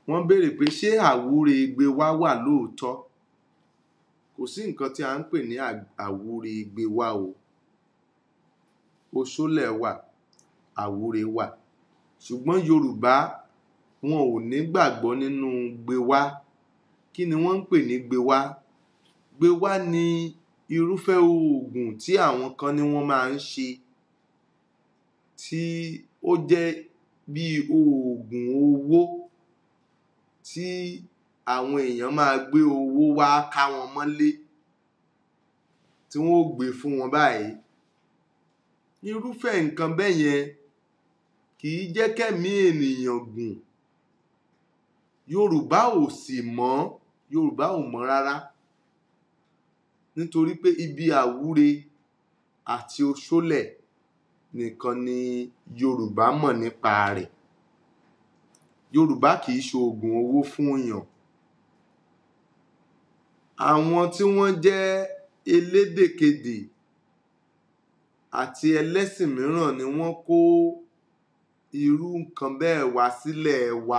wọ́n béèrè pé ṣé àwúrègbè wa wà lóòótọ́ kò sí nǹkan tí à ń pè ní àwúrègbè wa o oṣólẹ̀ wà àwúre wà ṣùgbọ́n Yorùbá wọn ò nígbàgbọ́ nínú gbewá kí ni wọ́n ń pè ní gbewá gbewá ni irúfẹ́ oògùn tí àwọn kan ní wọ́n máa ń ṣe tí ó jẹ́ bí oògùn owó tí àwọn èèyàn máa gbé owó wá ká wọn mọ́lé tí wọ́n ó gbé fún wọn báyìí irúfẹ́ nǹkan bẹ́yẹn kì í jẹ́ kẹ́mìí ènìyàn gùn Yorùbá ò sì mọ̀ Yorùbá ò mọ̀ rárá nítorí pé ibi àwúre àti oṣólẹ̀ nìkan ni Yorùbá mọ̀ nípa rẹ̀ Yorùbá kì í ṣoògùn owó fún èèyàn àwọn tí wọ́n jẹ́ elédèkedè àti ẹlẹ́sìn mìíràn ni wọ́n kó irú nǹkan bẹ́ẹ̀ wá sílẹ̀ wa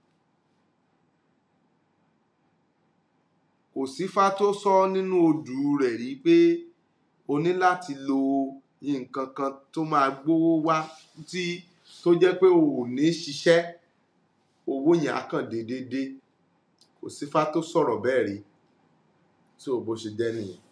kò sífá tó sọ nínú odù rẹ̀ rí pé o ní láti lo nǹkan kan tó máa gbówó wá tí tó jẹ́ pé o ò ní ṣiṣẹ́ owó yẹn á kàn dédé dé kò sífá tó sọ̀rọ̀ bẹ́ẹ̀ rí so bó ṣe jẹ́ nìyẹn